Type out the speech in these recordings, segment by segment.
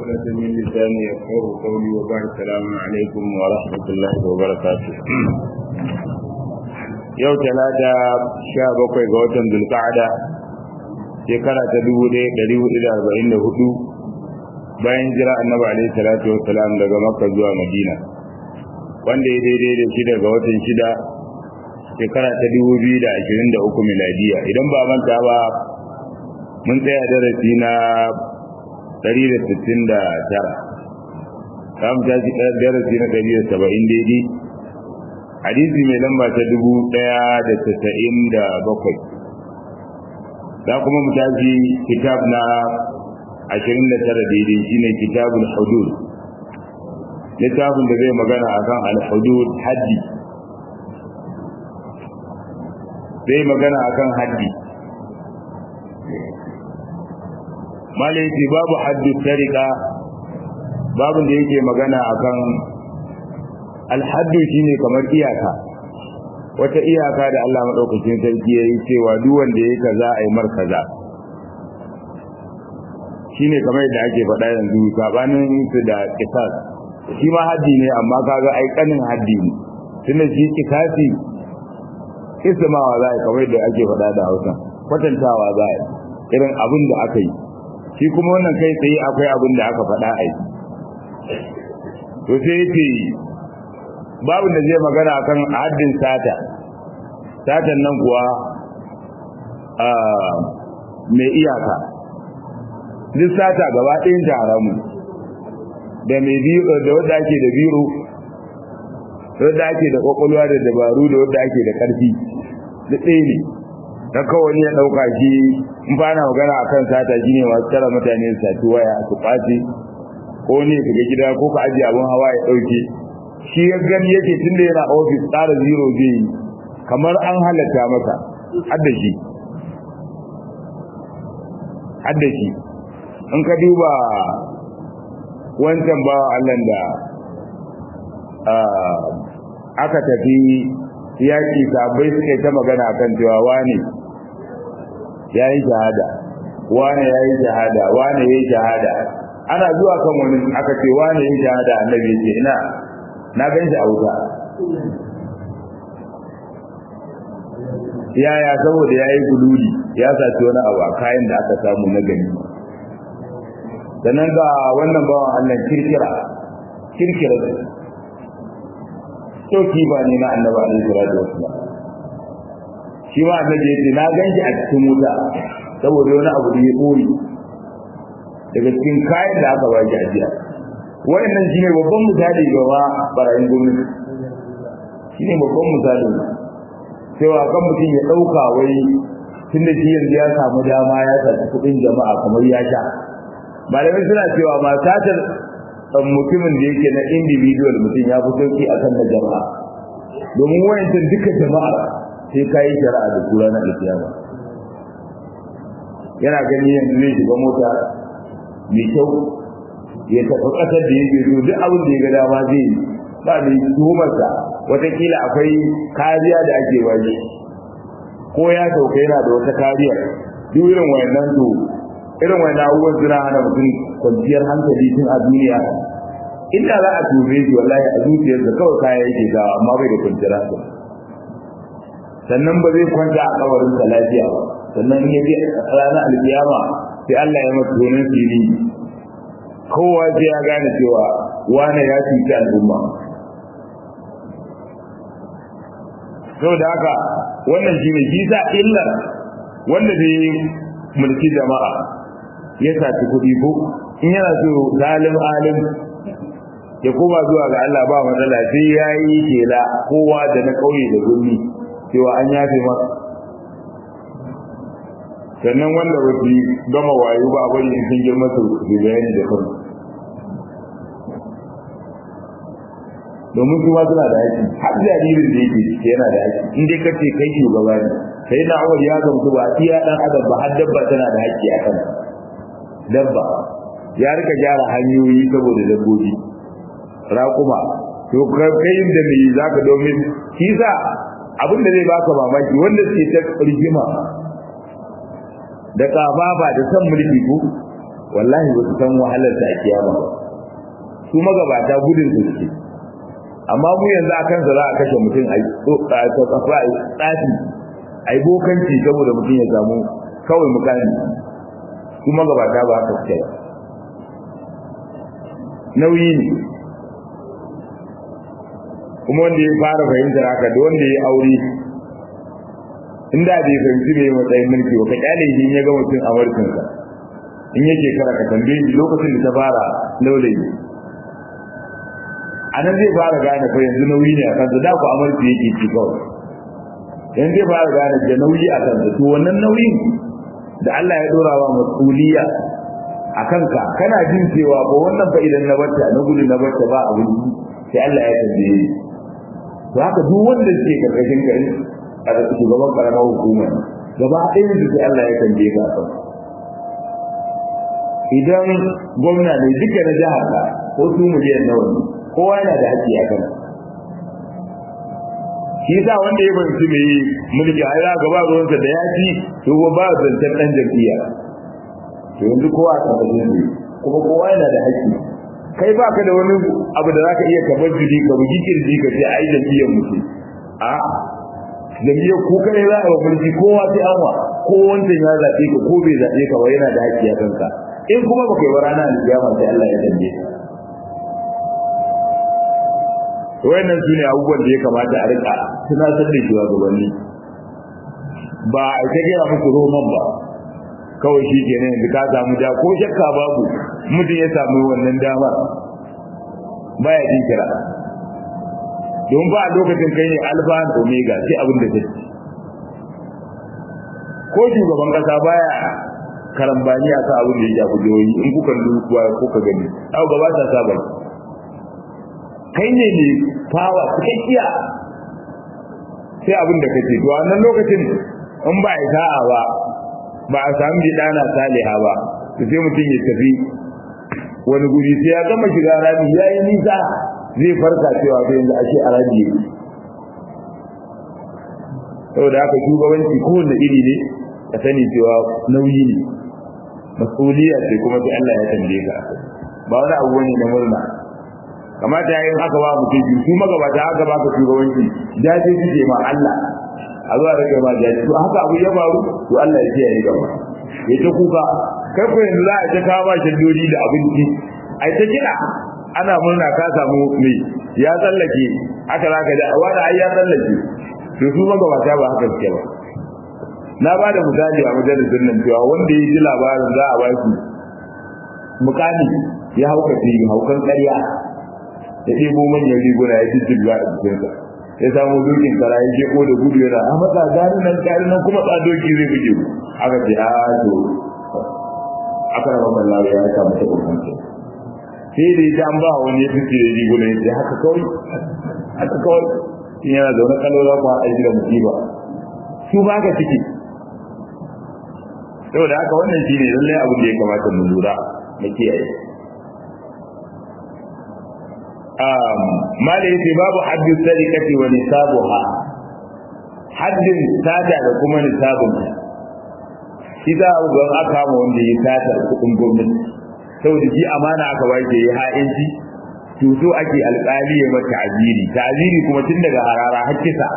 عقدة من لساني يفقه قولي وبعد السلام عليكم ورحمة الله وبركاته yau talata sha bakwai ga watan zulka'ada shekara ta dubu ɗaya ɗari hudu da arba'in da hudu bayan jira annabi alaihi salatu wassalam daga makka zuwa madina wanda ya daidai da shida ga watan shida shekara ta dubu biyu da ashirin da uku miladiya idan ba manta ba mun tsaya darasi na ɗari da sittin da tara za mu tashi darasi na ɗari da saba'in daidai hadisi mai lamba ta dubu ɗaya da tasa'in da bakwai za kuma mu tashi kitab na ashirin da tara daidai shine kitabul hudud littafin da zai magana akan al-hudud haddi zai magana akan haddi malaiti babu haddu tarika babu da yake magana akan alhaddu shine kamar iyaka wata iyaka da Allah madaukakin sarki yayi cewa duk wanda yake kaza ai mar kaza shine kamar yadda ake faɗa yanzu sabanin su da kisas shi ma haddi ne amma kaga ai kanin haddi ne tunda shi kisasi ismawa za a kamar yadda ake faɗa da Hausa kwatantawa za a irin abin da aka yi shi kuma wannan kai tsaye akwai abin da aka faɗa a yi to sai yace babu da zai magana akan haddin sata satan nan kuwa a mai iyaka duk sata gaba ɗayan ta haramu da mai biro da wanda ake da biro da wanda ake da kwakwalwa da dabaru da wanda ake da ƙarfi duk ɗaya ne ta kawai ya ɗauka shi in ba na magana akan sata shi ne masu tara mutane su sati waya su ɓace ko ne ka gida ko ka ajiye abin hawa ya ɗauke shi ya gani yake tun da yana ofis tsara zero zai yi kamar an halatta masa hadda shi hadda shi in ka duba wancan ba Allah da aka tafi yaƙi sabai suka yi ta magana kan cewa wane ya yi shahada wane ya yi shahada wane ya yi shahada ana zuwa kan wani aka ce wane ya yi shahada annabi ce ina na gan shi a wuta yaya saboda ya yi gululi ya saci wani abu a kayan da aka samu na gani sannan ga wannan bawan allah kirkira kirkira sauki ba ne na annaba alaihi salatu wasallam shi ma annabi yace na ganshi a cikin wuta saboda wani abu da ya boye daga cikin kayan da aka baki ajiya wayannan shine babban misali ga ma barayin gwamnati shine babban misali cewa kan mutum ya dauka wai tunda shi yanzu ya samu dama ya saci kudin jama'a kamar ya sha malamai suna cewa ma satar mutumin da yake na individual mutum ya fi sauki akan na jama'a domin wayancan duka jama'a sai ka yi shari'a da kura na alkiyama yana gani yanzu zai shiga mota mai kyau ya tafi ƙasar da yake so duk abin da ya ga dama zai yi ba mai tuhumarsa watakila akwai kariya da ake waje ko ya sauka yana da wata kariya duk irin wayannan to irin wayannan abubuwan suna hana mutum kwanciyar hankali tun a duniya inda za a tube shi wallahi a zuciyarsa kawai kaya yake gawa amma bai da kwanciyar hankali sannan ba zai kwanta a kabarin sa lafiya ba sannan ya je ranar alkiyama sai Allah ya masa gonan fili kowa sai ya gane cewa wane ya cuci al'umma saboda haka wannan shine shi sa illar wanda zai mulki jama'a ya saci kuɗi ko in yana so zalim alim ya koma zuwa ga Allah ba matsala sai ya yi kela kowa da na ƙauye da gurmi cewa an yafe masa sannan wanda ba su gama wayo ba bari in sun girma su su bayani da kansu domin su ma suna da haƙƙi har jaririn da yake cike yana da haƙƙi in dai kace kai shugaba ne sai na Umar ya gamsu ba iya dan adam ba har dabba tana da haƙƙi a kan dabba ya rika gyara hanyoyi saboda dabbobi raƙuma to kai da me zaka domin shi sa abin da zai baka mamaki wanda suke ta rigima da kafafa da san mulki ko wallahi ba su san wahalar ta kiyama ba su magabata gudun su suke amma mu yanzu a kansa za a kashe mutum a kafa a tsafi a yi bokanci saboda mutum ya samu kawai mukami su magabata ba haka suke ba nauyi ne kuma wanda ya fara fahimtar haka da wanda ya aure inda bai fahimci bai matsayin mulki ba ka kyale shi ya ga mutum a warkinsa in yake kara ka tambaye shi lokacin da ta fara laulayi a nan zai fara gane fa yanzu nauyi ne a kansa da ku amarci yake ci kawai yanzu zai fara gane da nauyi a kansa to wannan nauyin da Allah ya dora wa masuliya a kanka kana jin cewa ba wannan fa idan na barta na gudu na barta ba abin sai Allah ya tambaye to haka duk wanda ke karkashin ka a da shugaban karamar hukuma gaba ɗaya da sai Allah ya tambaye ka kan idan gwamna ne duka na jihar ka ko su miliyan nawa ne kowa yana da haƙƙi a kan shi yasa wanda ya fahimci mai mulki a ya gaba ruwansa da ya ci to ba zancen ɗan jam'iyya to yanzu kowa a ƙarƙashin ne kuma kowa yana da haƙƙi kai ba ka da wani abu da za ka iya kabar jiri ka bugi kirji ka ce ai jam'iyyar mutum a jam'iyyar ko kai za a mulki kowa sai an wa ko wancan ya zaɓe ka ko bai zaɓe ka ba yana da haƙƙi a kanka in kuma ba kai ba rana alƙiyama sai Allah ya tambaye ka wayannan su ne abubuwan da ya kamata a rika tunatar da shugabanni ba a ta gaya muku roman ba kawai shi ke nan yanzu ka samu da ko shakka babu mutum ya samu wannan damar baya jin kira don ba a lokacin kai ne alfa da omega sai abin da take ko shugaban kasa baya karambani a sa abin da ya shafi jihohi in kuka duba kuka gani abu gaba ta saba kai ne ne fawa cikakkiya sai abin da kake to a nan lokacin in ba a sa'a ba ba a samu bi dana saliha ba to sai mutum ya tafi wani guri sai ya gama shiga rami ya yi nisa zai farka cewa sai yanzu ashe a rami yake saboda haka shugabanci kowanne iri ne ka sani cewa nauyi ne mas'uliyya ce kuma sai Allah ya tambaye ka ba wani abu ne na murna kamata yayin haka ba mutum biyu su magabata haka ba ka shugabanci dace suke ma Allah a zuwa rage ma dace to haka abu ya faru to Allah ya kiyaye gaba ya ta kuka kai ko yanzu za a ta kawo shaddodi da abinci ai ta kira ana murna ka samu mai ya tsallake aka zaka da wani ai ya tsallake to su magabata ba haka suke ba na ba da misali a majalisar nan cewa wanda ya ji labarin za a ba shi mukami ya hauka haukan ƙarya ya ɗebo manyan riguna ya jijjiga a jikinsa ya samu dokin kara ya jeko da gudu yana a matsa gani nan kari nan kuma tsadoki zai buge mu aka ce a to aka raba mallawa ya samu ta kurkance sai da ita an ba wani ya fice da riguna ya ce haka kawai haka kawai in yana zaune kallo za ku haɗa shi da musiba su ba ka ciki saboda haka wannan shi ne lallai abin da ya kamata mu lura na kiyaye mala yace babu haddu sadikati wa nisabuha haddin sada da kuma nisabun shi za a ga aka ma wanda ya sata kudin gwamnati saboda shi amana aka ba shi ya ha'inci to so ake alƙali ya mata ta'ziri ta'ziri kuma tun daga harara har kisa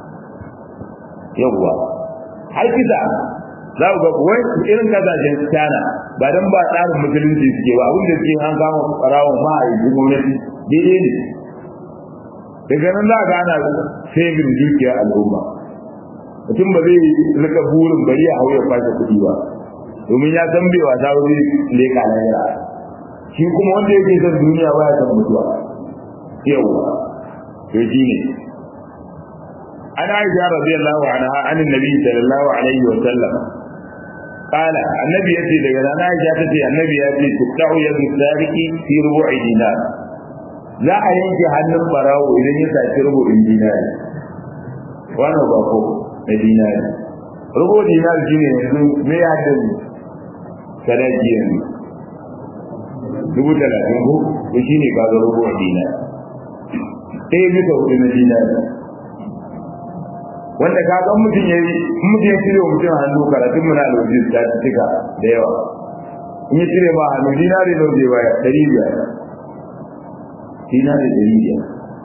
yawwa har kisa za ku ga wai irin kasashen China ba dan ba tsarin musulunci suke ba abin da suke an kama farawon ma a yi gwamnati daidai ne daga nan za ka ana saving dukiyar al'umma mutum ba zai rika burin bari a hau ya kwashe kuɗi ba domin ya san bai wasa wuri leka na yara shi kuma wanda yake son duniya ba ya san mutuwa yawa to shi ne an aisha radiyallahu anha an annabi sallallahu alaihi wa sallam قال النبي يأتي لنا عائشة تأتي النبي يأتي تقطع يد السارق في ربع دينار za a yanke hannun barawo idan ya saci rubutun dinari wannan ba ko na dinari rubu dinari shine yanzu me ya haddin sadaki yanzu dubu talatin ko to shine ka ga rubu dinari ɗaya bisa hudu na dinari wanda ka ga mutum ya yi mutum ya cire mutum hannu karatun mu na alwajin ta cika da yawa in ya cire ma hannu dinari nawa zai baya ɗari biyar dinari ɗari biyar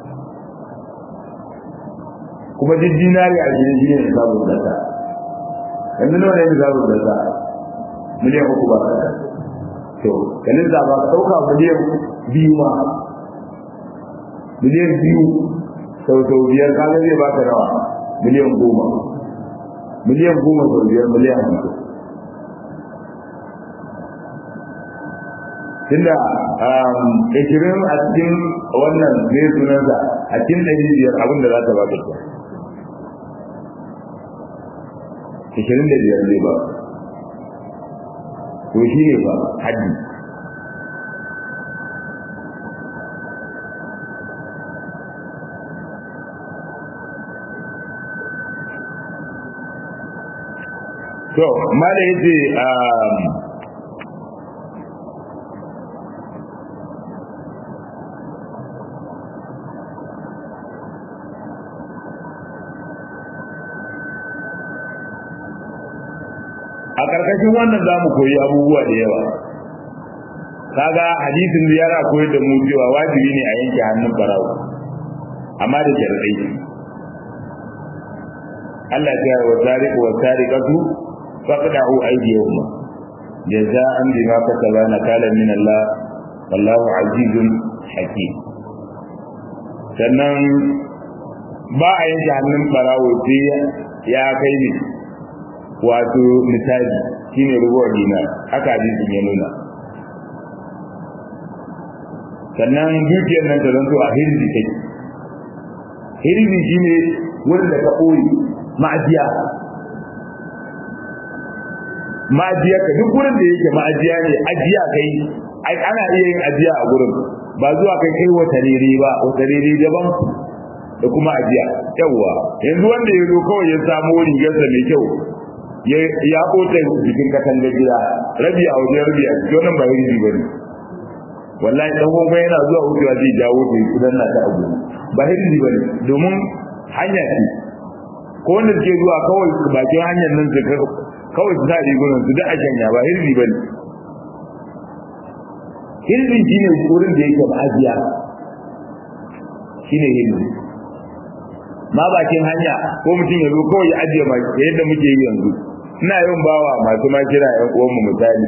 kuma duk dinari a gidan shi ne sabon dasa yanzu nawa ne sabon dasa miliyan uku ba to kanin da ba ɗauka miliyan biyu ma miliyan biyu sau sau biyar kaga zai baka nawa miliyan goma miliyan goma sau biyar miliyan hamsin tunda ishirin a cikin wannan ne sunansa a cikin ɗari biyar abin da za ta baka ke ishirin da biyar zai ba to shi ne ba haddi to mala yace a ƙarƙashin wannan za mu koyi abubuwa da yawa kaga hadisin da yana koyar da mu cewa wajibi ne a yanke hannun barawo amma da sharadai Allah ya wa tariqu wa tariqatu faqda'u aydiyahum jaza'an bima kasaba nakalan min Allah wallahu azizun hakim sannan ba a yanke hannun barawo sai ya kai ne wato misali shine rubuwar dinar haka hadisin ya nuna sannan dukiyar nan ta zanto a hirzi take hirzi shine wurin da ka ɓoye ma'ajiya ma'ajiya ka duk wurin da yake ma'ajiya ne ajiya kai ai ana iya yin ajiya a gurin ba zuwa kai kai wata rere ba wata rere daban da kuma ajiya yawwa yanzu wanda ya zo kawai ya samu rigarsa mai kyau ya kota jikin katangar gida rabi a wajen rabi a cikin wannan ba hirzi ba ne wallahi dan gobe yana zuwa wucewa zai jawo da kudan na ta abu ba hirzi ba ne domin hanya ce ko wanda suke zuwa kawai bakin hanyar nan su kawai su sa rigunan su da a shanya ba hirzi ba ne hirzi shi ne wurin da yake ma'ajiya shi ne hirzi ma bakin hanya ko mutum ya zo kawai ya ajiye ma yadda muke yi yanzu ina yin bawa masu ma kira yan uwanmu misali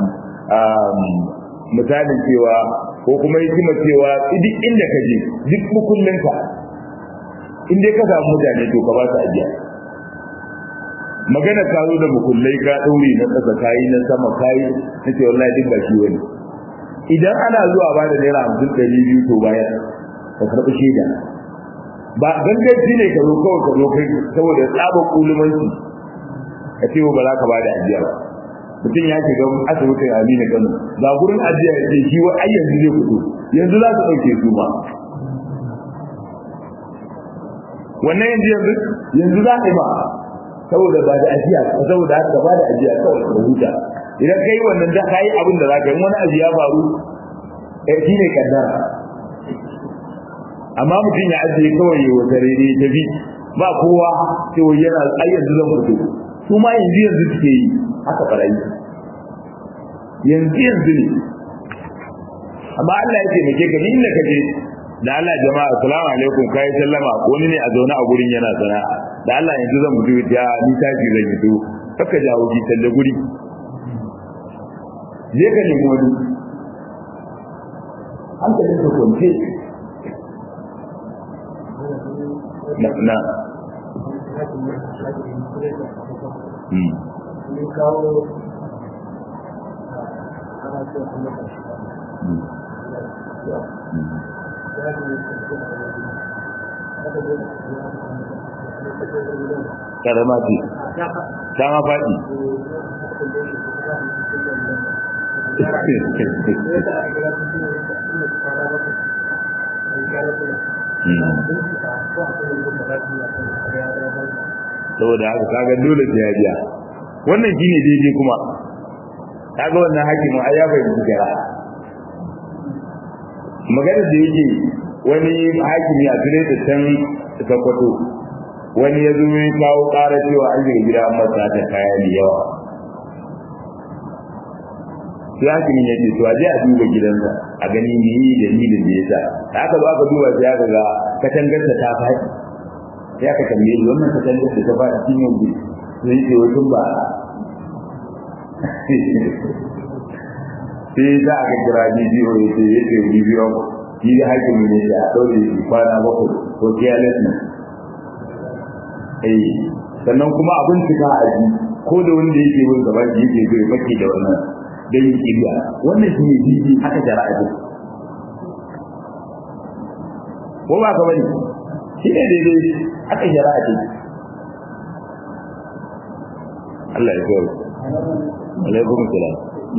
misalin cewa ko kuma hikima cewa duk inda ka je duk mukullinka in dai ka samu mutane to ka ba su ajiya magana ka zo da mukullai ka ɗaure na ƙasa kayi na sama kayi na ce wallahi duk ba shi wani idan ana zuwa ba da naira hamsin ɗari biyu to bayan ka karɓi shaida ba ganganci ne ka zo kawai ka zo kai saboda tsaba kulumanci ka ce ba za ka ba da ajiya ba mutum ya shiga asibitin amina kano ga gurin ajiya ya ce shi wa ai yanzu zai fito yanzu za su ɗauke su ma wannan yanzu yanzu yanzu za ka yi ma saboda ba da ajiya saboda haka ba da ajiya kawai ka huta idan kai wannan da kai abin da za ka yi wani abu ya faru eh shi ne kaddara amma mutum ya ajiye kawai ya wata rere ta bi ba kowa cewa yana ai yanzu zan fito su ma yanzu yanzu suke yi haka barayi yanzu yanzu ne amma Allah ya taimake ka ni inda kaje da Allah jama'a assalamu alaikum kai sallama wani ne a zaune a gurin yana sana da Allah yanzu zan mutu ya ni tashi zan yi to kaka jawo ki talle guri je ka nemi wani hankalin ka kwance na na karama ce ta ma faɗi saboda haka kaga dole sai ya biya wannan shine daidai kuma kaga wannan hakimin ai ya fahimci gara magana da yake wani hakimi a tare da can sakwato wani ya zo ya kawo ƙara cewa an shiga gida an masa ta kaya da yawa sai hakimin ya ce to a je a duba gidansa a gani me yi dalilin da yasa da aka zo aka duba sai aka ga katangarsa ta faɗi sai aka tambaye shi wannan katangar da ta faɗi cikin yanzu sai ce wasu ba sai za a ga kira bidiyo ya ce ya ce bidiyo shi da hakimin ne da a ɗaure shi kwana bakwai ko carelessness eh sannan kuma abin cika a ji ko da wanda yake bin gaba shi yake zai fake da wannan dan yi kibiya wannan shi ne bibi haka jara'a ce ko ba ka bane shi ne daidai haka jara'a ce Allah ya kawai alaikum salam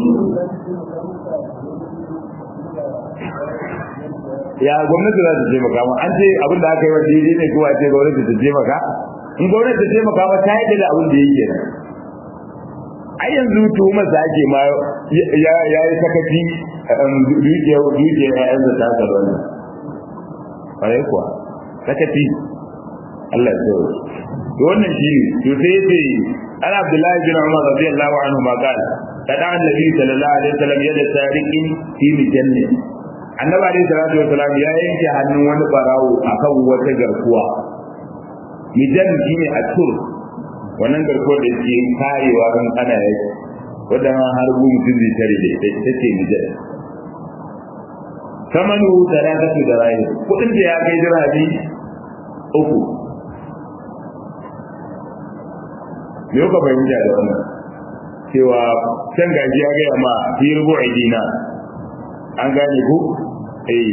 ya gwamnati za ta taimaka mu an ce abin da aka yi wa daidai ne ko a ce gwamnati ta taimaka in gwamnati ta taimaka ba ta yi da abin da yake nan ai yanzu tuhumar da ake ma ya yi sakaci dukiyar dukiyar ƴaƴan da ta tsaro ne ƙwarai kuwa sakaci Allah ya tsoro to wannan shi ne to sai yace an Abdullahi bin Umar radiyallahu anhu ma qala kada annabi sallallahu alaihi wasallam yada tariqin fi mijanni annabi alaihi salatu wasallam ya yanke hannun wani barawo akan wata garkuwa mijan shine a tur wannan garkuwar da ke karewa kan ana yaki wadda ma har gu mutum zai tare da ita ita ce mijan samanu tarakatu da rayu kudin da ya kai dirhami uku me ka fahimta da wannan cewa can gaji ya gaya ma fi rubu'i dina an gane ku eh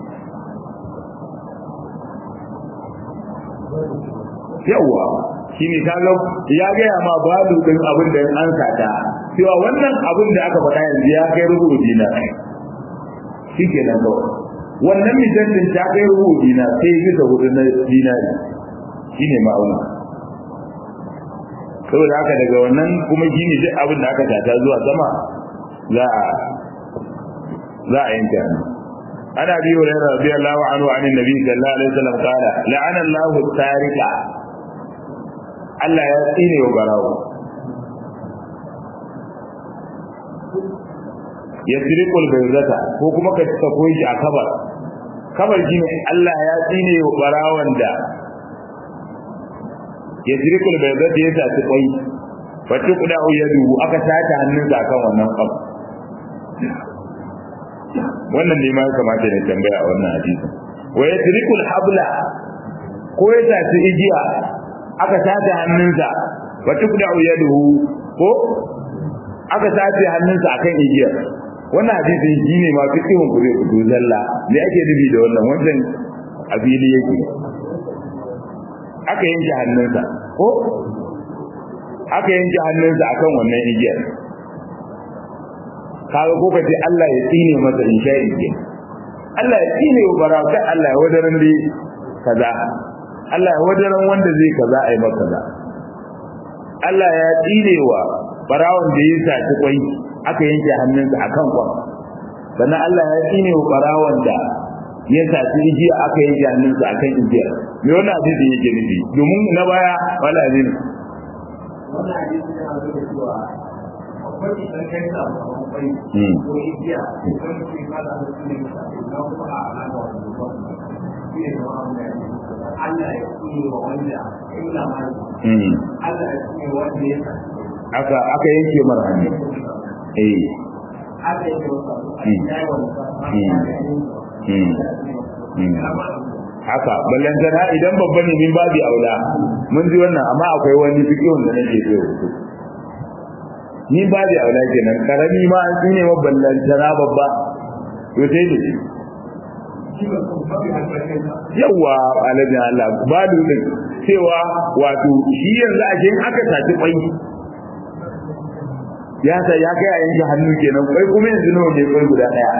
yawa shi ne ta ya gaya ma balu din abin da an sata cewa wannan abin da aka faɗa yanzu ya kai rubu dina shi ke nan kawai wannan misalin ta kai rubu dina sai bisa hudu na dinari shi ne ma'auna saboda haka daga wannan kuma shi ne duk abin da aka sata zuwa sama za a za a yanke hannu عن ابي هريره رضي الله عنه عن النبي صلى الله عليه وسلم قال لعن الله التارك Allah ya tsine wa barawo ya sirikul barzata ko kuma ka sako shi a kabar kabar shi ne Allah ya tsine wa barawon da ya sirikul barzata ya saci kwai fatu kuda yadu aka sace hannunsa akan wannan kwai wannan ne ma ya kamata ne tambaya a wannan hadisi wa yasrikul habla ko ya tafi igiya aka tace hannunsa wa tuqda'u yaduhu ko aka tace hannunsa akan igiya wannan hadisi shine ma fikihun ku zai fito zalla me ake nufi da wannan wannan abili yake aka yanke hannunsa ko aka yanke hannunsa akan wannan igiyar kaga ko kace Allah ya tsine masa in sha ke Allah ya tsine wa baraka Allah ya wadaran dai kaza Allah ya wadaran wanda zai kaza ai maka kaza Allah ya tsine wa barawon da ya saci kwai aka yanke hannunsa akan kwan sannan Allah ya tsine wa barawon da ya saci igiya aka yanke hannunsa akan igiyar me wannan hadisi yake nufi domin na baya wala ne wannan hadisi yana nuna cewa akwai idan kai sa kamar kwai ko igiya ko mutum ya fara da su ne na kuma a alama wa zuwa shi ne kamar abin da ya ce Allah ya tsine wa wanda illa ma Allah ya tsine wanda ya sa aka aka yanke mar hannu eh aka yi wasa a yayi wasa haka ballantana idan babba ne min babi aula mun ji wannan amma akwai wani fikihun da nake so ni babi aula kenan karami ma an tsine ma ballantana babba to sai da yawa alladin Allah balu din cewa wato shi yanzu a jin aka saci kwai ya sa ya kai a yanke hannu kenan kwai kuma yanzu nawa ne kwai guda daya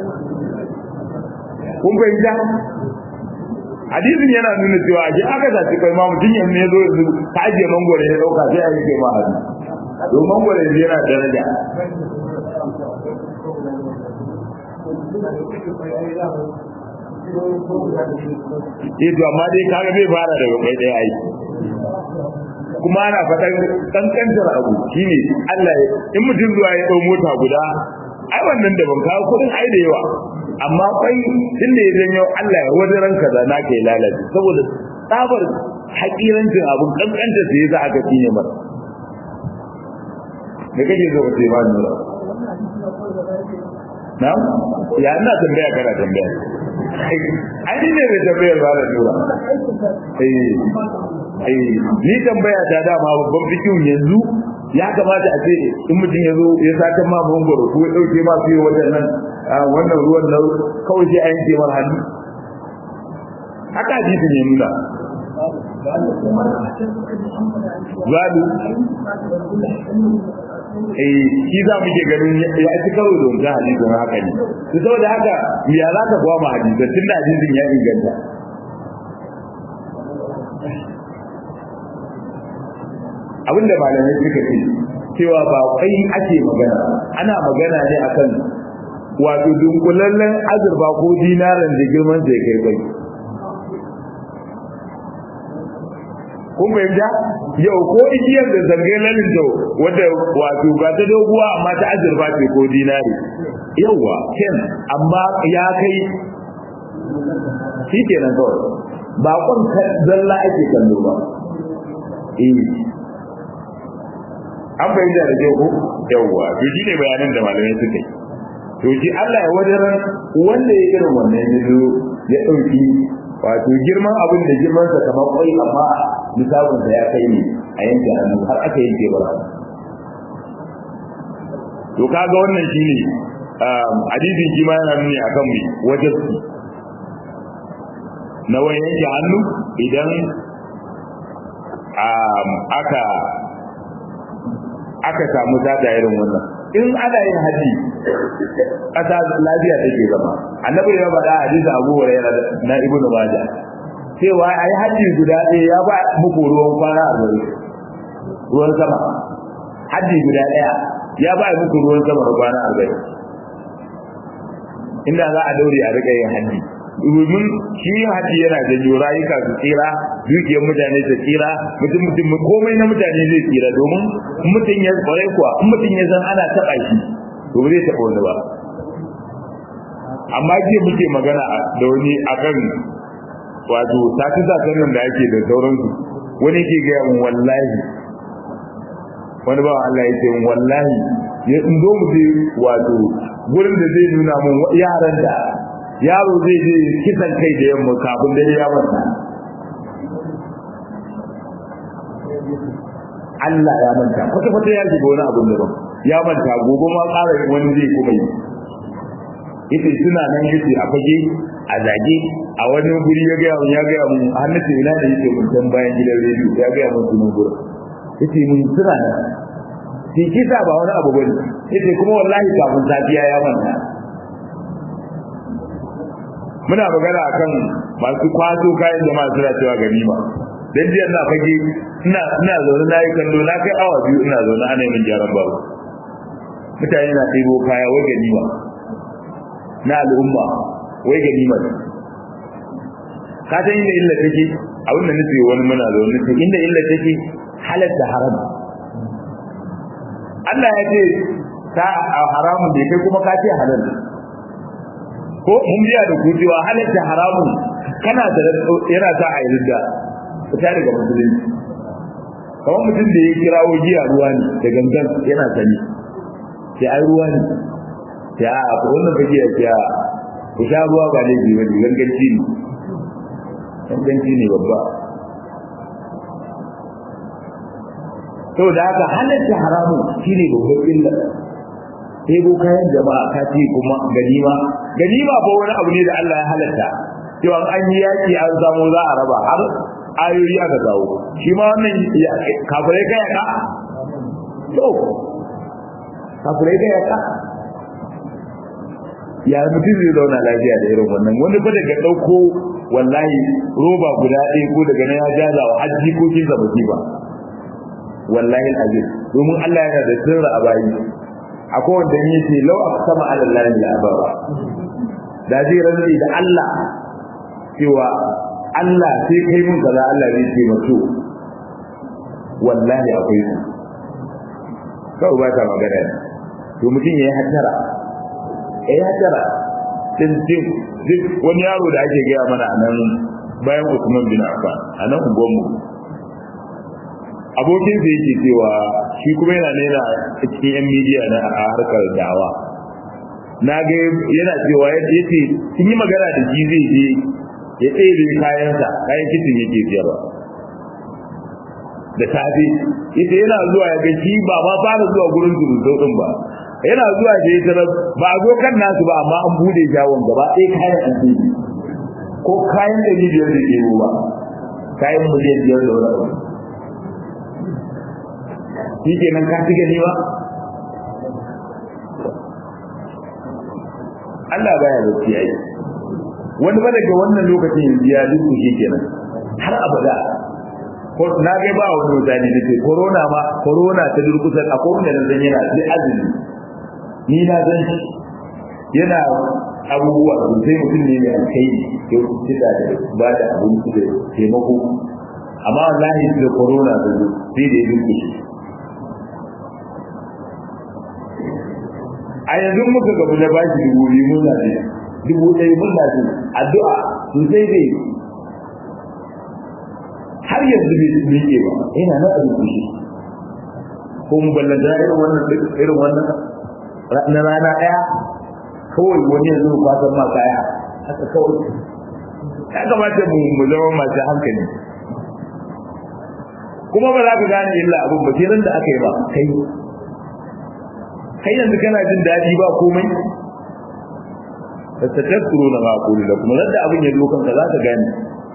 kun fahimta hadisin yana nuna cewa a aka saci kai ma mutum yanzu ya zo yanzu ta ajiye mangwaro ya dauka sai a yi kai ma hannu don mangwaro yanzu yana daraja eh to amma dai kaga bai fara daga kai daya ai kuma ana faɗan kankantar abu shine Allah in mutum zuwa ya dau mota guda ai wannan da ban kawo kudin ai da yawa amma kwai tunda ya janyo Allah ya wani ranka da na kai lalace saboda tsabar hakirancin abun kankanta sai za a ga ne mar da kake zo ka ce ma nura na ya ina tambaya kana tambaya ai ni ne mai tambayar ba da nura eh eh ni tambaya ta dama babban fikihu yanzu ya kamata a ce in mutum ya zo ya sata ma mangoro ko ya dauke ma fiye wajen nan wannan ruwan nan kawai sai a yanke mar hannu haka hadisi ne nuna zalu eh shi za mu ke ganin ya ci karo da wancan hadisin haka ne to saboda haka ya za ka gwama hadisin tun da hadisin ya inganta abinda malamai suka ce cewa ba kai ake magana ana magana ne akan wato dunkulallen azurfa ko dinaran da girman zai kai bai kun fahimta yau ko igiyar da zarge lalin da wadda wato ba ta doguwa amma ta azurfa ce ko dinari yauwa ken amma ya kai shi kenan kawai ba kwan zalla ake kallo ba eh an bayyana da ko yawwa to shi ne bayanan da malamai suka yi to shi Allah ya wadaran wanda ya irin wannan ya zo ya dauki wato girman abin da girman sa kamar kwai amma misalin sa ya kai ne a yanke hannu har aka yanke ba to kaga wannan shine hadisin shi ma yana nuni akan mu wajibi na wani yanke hannu idan aka aka samu dada irin wannan in ana yin haji ƙasa lafiya take zama annabi ya faɗa hadisi Abu Hurairah na Ibn Majah cewa ai haji guda ɗaya ya ba muku ruwan kwana a gari ruwan sama haji guda ɗaya ya ba muku ruwan sama da kwana a gari inda za a daure a riƙa yin haji domin shi haji yana janyo rayuka su tsira dukiyar mutane su tsira mutum mutum komai na mutane zai tsira domin mutum ya kwarai kuwa in mutum ya san ana taɓa shi to ba zai taɓa wani ba amma jiya muke magana da wani akan wato sati sakan nan da ake da sauransu wani ke gaya mun wallahi wani ba Allah ya ce mun wallahi ya in zo mu je wato gurin da zai nuna mun yaran da yaro zai je kisan kai da yamma kafin dare ya manta Allah ya manta kwata kwata ya shiga wani abun daban ya manta gobe ma ƙara wani zai kuma yi yace suna nan yace a fage a zage a wani guri ya gaya mun ya gaya mun har na ce ina da yake mun san bayan gidan rediyo ya gaya mun sunan gurin yace mun suna nan sai kisa ba wani abu bane yace kuma wallahi kafin safiya ya manta muna magana akan masu kwato kayan jama'a suna cewa ganima dan jiya na fage ina ina zaune na yi kallo na kai awa biyu ina zaune ana yin gyaran babu mutane na ɗebo kaya wai ganima na al'umma wai ganima ka san inda illa take abin da nufi wani muna zaune to inda illa take halatta haram Allah ya ce ta haramun da kai kuma ka ce halal ko mun biya da kujewa halatta haramun kana da yana sa a yarda fita daga musulunci kamar mutum da ya kirawo giya ruwa ne da gangan yana sani sai ai ruwa ne sai a ko wannan fage ya ce ku sha ruwa ba laifi ba ne ganganci ne ganganci ne babba to da haka halatta haramun shine babban illa sai ko kayan jama'a ka ce kuma ganima ganima ba wani abu ne da Allah ya halatta cewa an yi yaki an samu za a raba har ayoyi aka kawo shi ma wannan kafirai kai ka to kafirai kai ka ya mutum zai zauna lafiya da irin wannan wani ba daga ɗauko wallahi roba guda ɗaya ko daga na ya jaza wa hajji ko kin zaba ba wallahi alazim domin Allah yana da sirra a bayi akwai wanda ne ce lau aqsama ala Allah la abara da zai rantsi da Allah cewa Allah sai kai mun kaza Allah zai ce mato wallahi akwai su kawai ba ta magana to mutum ya yi hattara eh ya tara din din duk wani yaro da ake gaya mana a nan bayan Usman bin Affan a nan unguwanmu abokin da yake cewa shi kuma yana nena cikin yan midiya na a harkar dawa na ga yana cewa ya ce sun yi magana da shi zai je ya tsere kayansa kayan kitin yake siyarwa da safe ita yana zuwa ya ga shi ba ma fara zuwa gurin zurutau din ba yana zuwa da ya ba a zo kan nasu ba amma an bude jawon gaba ɗaya kayan an ko kayan da biyar da ke ba kayan miliyan biyar da wani abu shi ke nan ka ci gani ba Allah baya bacci ai wani ba daga wannan lokacin yanzu ya duk shi kenan har abada ko na ga ba wani mutane da ke corona ma corona ta durkusar a kowane da zan yana sai azumi ni na zan shi yana abubuwa sosai mutum ne mai kai ya kuci da ba da abinci da taimako amma wallahi da corona da zo sai da ya durkushe a yanzu muka gabu na bashi dubu biyu mun na dubu ɗaya mun na addu'a sosai dai har yanzu bai miƙe ba ina na rubuce ko mu ballanta irin wannan irin wannan na rana ɗaya kawai wani yanzu kwasan ma kaya haka kawai ya kamata mu mu zama masu hankali kuma ba za ka gane illa abin ba sai da aka yi ba kai kai yanzu kana jin daɗi ba komai fastatazkuru na ma qulu lakum ladda abin ya zo kanka za ka gane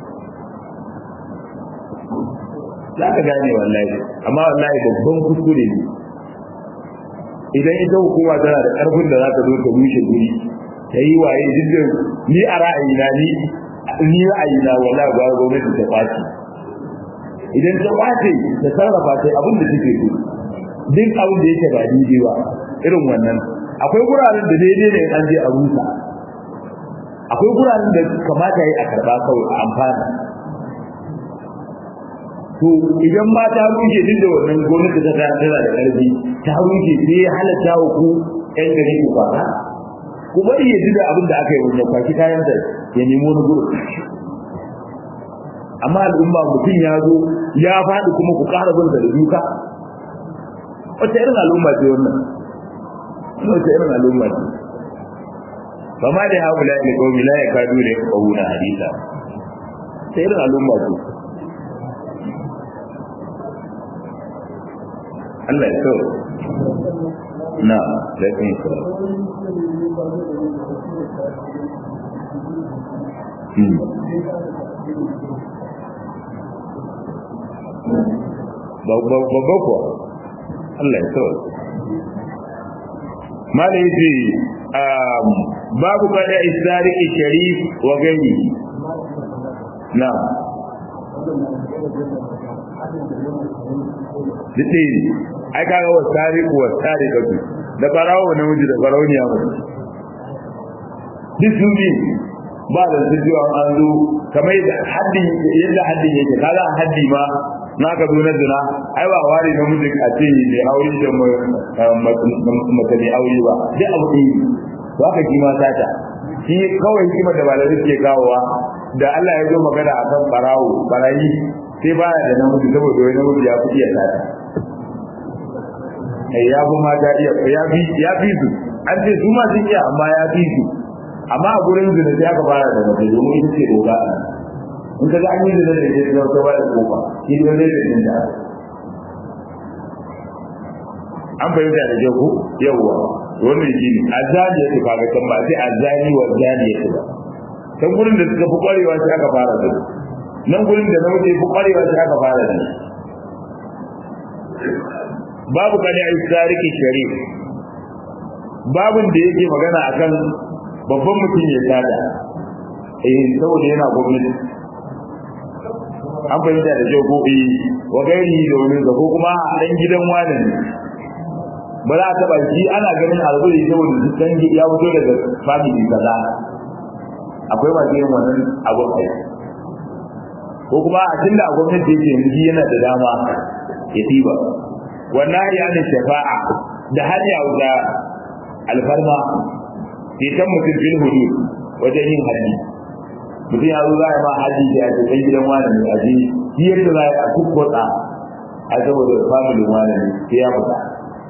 za ka gane wallahi amma wallahi babban kuskure ne idan ita hukuma tana da ƙarfin da za ta zo ta rushe guri ta yi waye duk ni a ra'ayina ni ni ra'ayina wallahi ba gwamnati ta kwace idan ta kwace ta sarrafa ta abin da take so duk abin da yake ba daidai ba irin wannan akwai guraren da daidai ne an je a rusa akwai guraren da kamata yi a karba kawai a amfana to idan ma ta rushe duk da wannan gwamnati ta tana tana da ƙarfi ta rushe sai ya halatta wa ku ƴan gari ku kwana ku bari ya ji da abin da aka yi wanda kwashi kayan da ya nemo na gurin amma al'umma mutum ya zo ya faɗi kuma ku ƙara bin da duka wata irin al'umma ce wannan wata irin al'umma ce ba ma da haula ne ko la ya kadu ne ko na hadisa sai irin al'umma ce Allah ya so na da kin so babba kuwa Allah ya so mala yace babu kada istariki sharif wa gani na dite ne ai kaga wa tariku wa tarikatu da barawo namiji da barauniya mace duk sun bi ba da su jiwa an zo kamar yadda haddin yadda haddin yake kaga haddi ma na ka zo na zina ai ba wari namiji a ce mai aure da mace mai aure ba duk abu ɗaya to haka shi ma sata shi kawai kima da malamai ke kawowa da Allah ya zo magana akan barawo barayi sai baya da namiji saboda wani namiji ya fi iya sata ai ya fi mata iya ya fi ya fi su an ce su ma sun iya amma ya fi su amma a gurin zina sai aka fara da mace domin ita ce doka in ka ga an yi zina da ke zama ta bada kofa shi ne zai da jin da an fahimta da jago yawwa wannan shi ne azali ya tuka ga can ba sai azali wa zali ya tuka can gurin da suka fi kwarewa sai aka fara da nan gurin da na wuce fi kwarewa sai aka fara da babu kane a tsariki sharif babun da yake magana akan babban mutum ya tada eh saboda yana gwamnati an fahimta da kyau ko eh wa gairi da wani ko kuma a dan gidan wani ne ba za a taba shi ana ganin alƙuri saboda su dan ya fito daga family kaza akwai ba irin wannan abun ai ko kuma a tunda a gwamnati yake yanzu yana da dama ya diba wannan ya ne shafa'a da hanya da alfarma ceton mutum fil hudud wajen yin haji mutum ya zo za a ma haji da ya ce gidan wani ne a ji yadda za a kukkotsa a saboda familin wani ne sai ya fita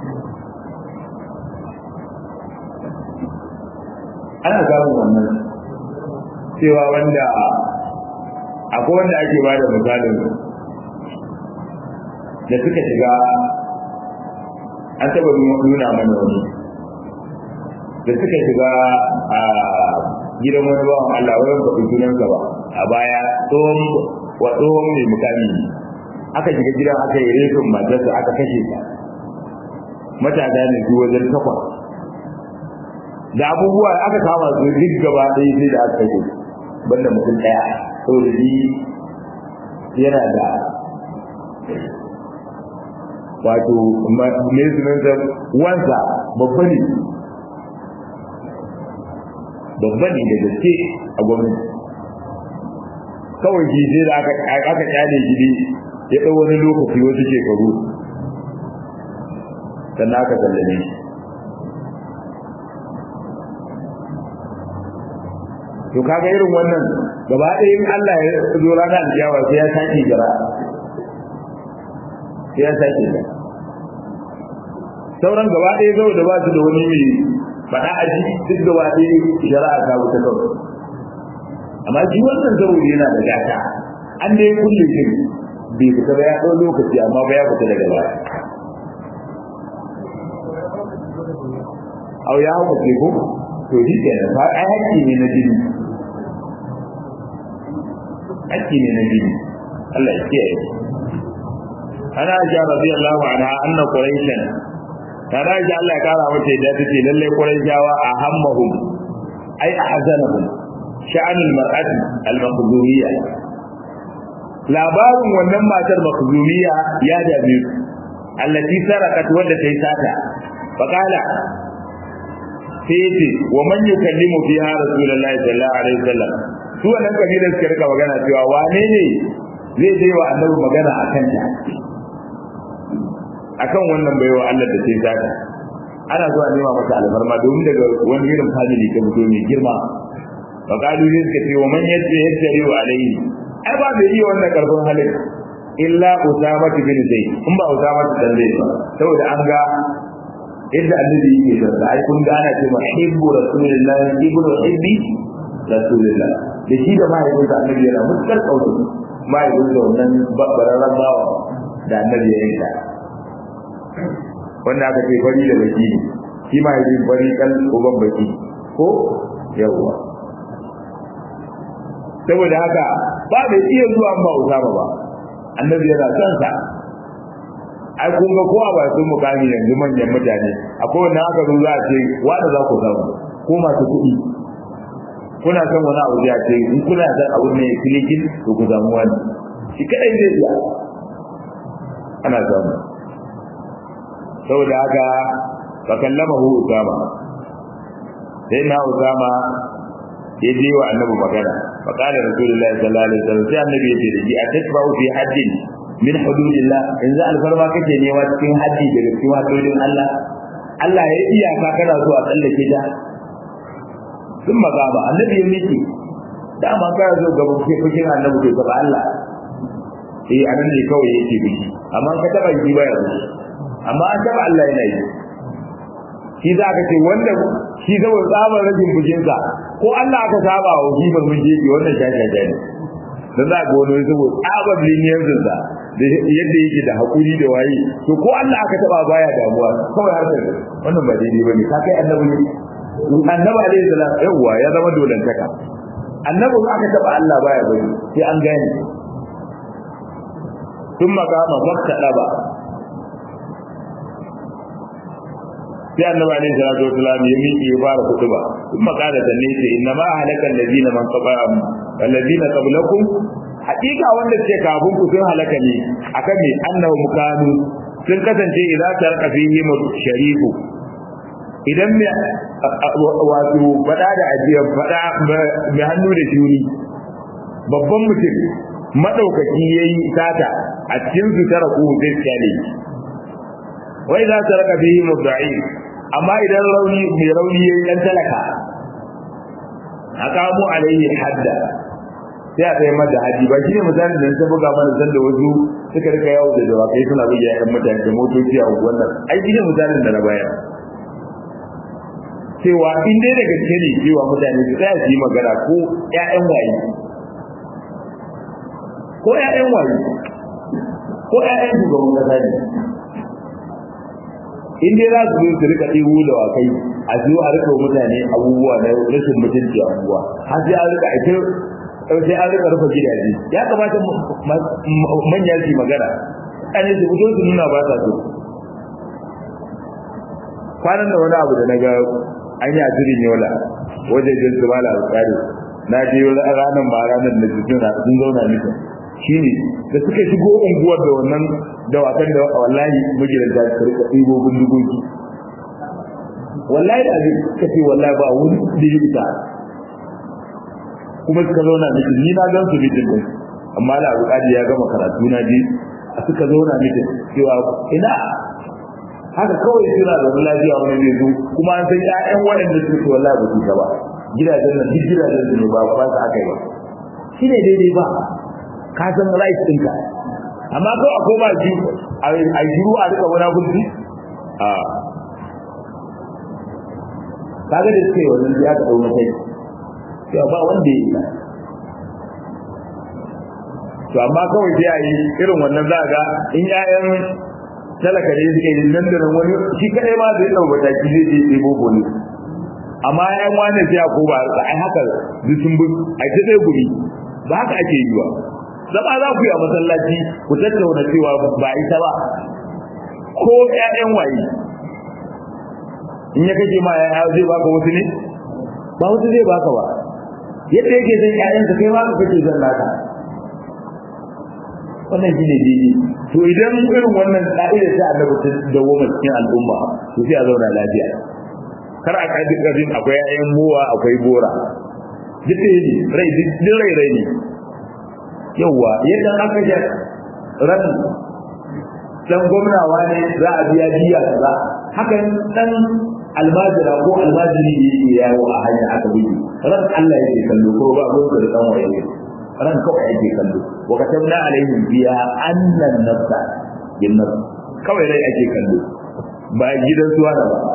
ana samun wannan cewa wanda akwai wanda ake ba da misalin da suka shiga an taba nuna mana wani da suka shiga a gidan wani bawan Allah wani faɗi sunansa ba a baya tsohon wa tsohon mai mukami aka shiga gidan aka yi rufin matarsa aka kashe ta matasa ne su wajen takwas da abubuwa aka kama su duk gaba ɗaya sai da aka kashe banda mutum ɗaya saboda shi yana da wato me sunansa wansa babba ne babba ne da gaske a gwamnati kawai shi sai da aka kyale shi ne ya ɗau wani lokaci wasu shekaru sannan aka sallame shi to kaga irin wannan gaba ɗaya in Allah ya zo ranar alkiyama sai ya sake jira sai ya sake jira sauran gaba ɗaya zau da ba su da wani mai faɗa a ji duk gaba ɗaya shari'a ta wuta kawai amma shi wannan saboda yana da gata an dai kulle shi bai fita ba ya ɗau lokaci amma ba ya fita daga baya au ya hau ko to shi kenan ba ai hakki ne na jini hakki ne na jini Allah ya kiyaye ana ja radiyallahu anha anna quraishan kana ji Allah ya kara mata da take lalle quraishawa a hammahum ai ahzanahum sha'an al-mar'ati al-makhzumiyya labarin wannan matar makhzumiyya ya dame su allati sarakat wanda ta yi sata faqala sai yace wa man yukallimu fiha rasulullahi sallallahu alaihi wasallam su wannan kabilar suka rika magana cewa wane ne zai je wa annabi magana akan ta akan wannan baiwa Allah da sai zaka ana zuwa nema masa alfarma domin daga wani irin family ta fito mai girma fa kalu ne suka ce wa man yadda yadda wa alaihi ai ba bai iya wannan karfin halin illa usama bin zaid in ba usama bin zaid ba saboda an ga yadda annabi yake da ai kun ga ana cewa hibbu rasulillah ibnu hibbi rasulillah da shi da mahaifinsa annabi yana mutkar kautu mahaifinsa wannan bararren bawa da annabi ya yanka wanda aka ce fari da baki ne shi mahaifin fari kan uban baki ko yawwa saboda haka ba da iya zuwa ba usama ba annabi yana son sa ai kun ga kowa ba sun mukami yanzu manyan mutane akwai wanda aka zo za a ce wanda za ku samu ko masu kuɗi kuna son wani abu ya ce in kuna son abu ne kilikin to ku samu wani shi kadai zai iya ana samu saboda haka fa kallamahu usama sai na usama ya je wa annabi magana fa qala rasulullahi sallallahu alaihi wasallam sai annabi ya ce da shi atatba'u fi haddin min hududillah yanzu alfarma kake nema cikin haddi daga cikin hadodin Allah Allah ya iya ka kana so a tsallake ta sun magaba annabi ya miki dama kana so ga bukin annabi ke gaba Allah eh anan ne kawai yake biki amma ka taba yi baya biki amma an taba Allah yana yi shi za ka ce wanda shi saboda tsabar rajin bujinsa ko Allah aka saba wa shi ban mun jeji wannan shashasha ne dan za ga wani saboda tsabar liniyansa da yadda yake da hakuri da waye to ko Allah aka taba baya damuwa kawai har sai wannan ba daidai bane ka kai annabi ne annabi alaihi salam yawa ya zama dolantaka annabi aka taba Allah baya bane sai an gane ثم قام فاقترب sai annabi alaihi salatu wasalam ya miƙe ya fara kutuba kuma kada da ne ce inna ma halakal ladina man qabam alladina qablakum haƙiƙa wanda suke kafin ku sun halaka ne akan me annahu mukanu sun kasance idan tarka fihi sharifu idan me wato fada da ajiya fada mai hannu da shuni babban mutum madaukaki yayi sata a cikin su tara ku zai kyale wai za ta raka fihi mudda'i amma idan rauni mai rauni yayi dan talaka aqamu alaihi hadda sai a tsaye mata haji ba shine misalin da ta buga mana san da wasu suka rika yawo da dawakai suna buga ƴan mutane da motoci a wannan ai shine misalin da na bayar cewa in dai da gaske ne cewa mutane su tsaya su yi magana ko ƴaƴan waye ko ƴaƴan waye ko ƴaƴan shugaban kasa ne in dai za su zo su rika ɗiwo da wakai a zo a rika mutane abubuwa na rashin mutunci a abubuwa har sai an rika ake sai an rika rufe gidaje ya kamata manya su magana an su fito su nuna ba sa so kwanan da wani abu da na ga an yi a jirin yola wajen su ba da alƙari na je ranar ba ranar da su sun zauna nufin shi ne da suka shigo unguwar da wannan dawakan da wallahi magidanta su rika ɗibo bindigogi wallahi da abin suka ce wallahi ba wani da ya ita kuma suka zauna mitin ni na gan su mitin din amma da abu kadi ya gama karatu na je a suka zauna mitin cewa ina haka kawai suna da lafiya wani zai zo kuma an san ƴaƴan waɗanda suka ce wallahi ba su ba gidajen nan duk gidajen su ne ba ba su aka yi ba shi ne daidai ba ka san right ɗinka amma ko a koma ji a shiru a rika wani gulbi a kaga da suke wannan ya ka dauna kai to ba wanda ya yi to amma kawai sai a yi irin wannan za ga in ƴaƴan talaka ne suke yi nan da nan wani shi kadai ma zai ɗau mataki zai je ɗebo bone amma ƴaƴan wani sai a ko ba ai haka duk sun bi ai ta tsaye guri ba haka ake yi ba zama za ku yi a masallaci ku tattauna cewa ba ita ba ko ƴaƴan waye in ya kace ma ƴaƴa zai baka wasu ne ba wasu zai baka ba yadda yake san ƴaƴansa kai ma kake zan naka wannan shine daidai to idan irin wannan ka'idar ta annabi ta dawo cikin al'umma to sai a zauna lafiya kar a kaji karin akwai ƴaƴan muwa akwai bora duk ne rai duk rai rai ne yauwa yadda aka ji ran dan gwamnawa ne za a biya biya kaza hakan dan almajira ko almajiri ne yake yawo a hanya aka bi ran Allah yake kallo ko ba ko da dan waye ne ran kawai yake kallo wa katabna alaihim biya annan nafsa bin nafs kawai rai ake kallo ba gidan suwa da ba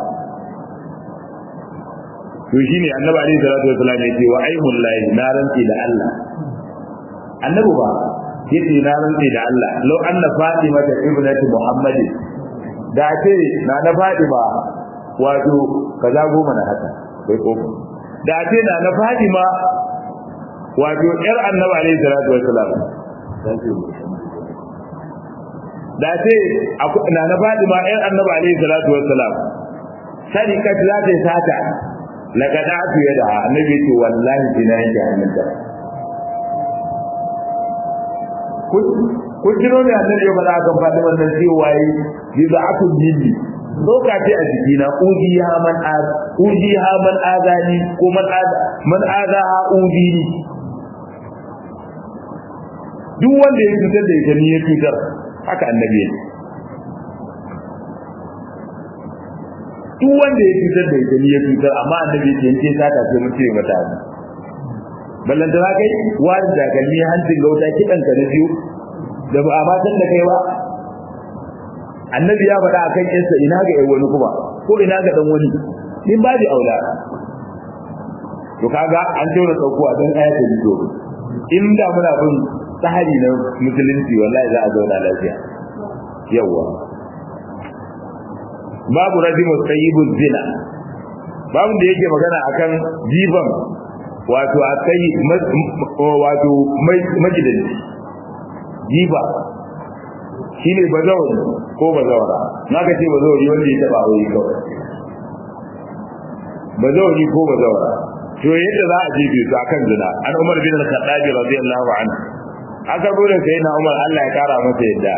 to shine annabi alaihi salatu wasallam yake wa aimul lahi na rantsi da Allah annabi ba yace na rantsi da Allah law anna fatima ta ibnati muhammad da ce na na fatima wato kaza goma na haka bai ko da ce na na fatima wato yar annabi alaihi salatu wassalam da ce na na fatima yar annabi alaihi salatu wassalam sadiqat za ta sata laqad atu yada annabi ce wallahi dina yake hannunta kun jiro ne annabi ya faɗa kan faɗi wannan cewa yi yi da aku jini doka ce a jikina uji ha man az uji ha man azani ko man az man aza ha uji ni duk wanda ya cutar da ita ni ya cutar haka annabi ya duk wanda ya cutar da ita ni ya cutar amma annabi ya ce in ce sata sai mun ce mata ballanta za kai wani takalmi hancin gauta kiɗan ka na biyu da ba a matan da kai ba annabi ya faɗa akan yansa ina ga yan wani kuma ko ina ga dan wani in ba da aula to kaga an tauna sauko a dan ayatul bido in da muna bin tsari na musulunci wallahi za a zauna lafiya yawa babu rajimu sayyibul zina babu da yake magana akan jiban wato akai wato majidanci jiba shine bazawari ko bazawara naka ce bazawari wanda ya taba aure kawai bazawari ko bazawara to yadda za a jefe su akan zina an Umar bin Al-Khattab radiyallahu anhu aka bude sai na Umar Allah ya kara masa yadda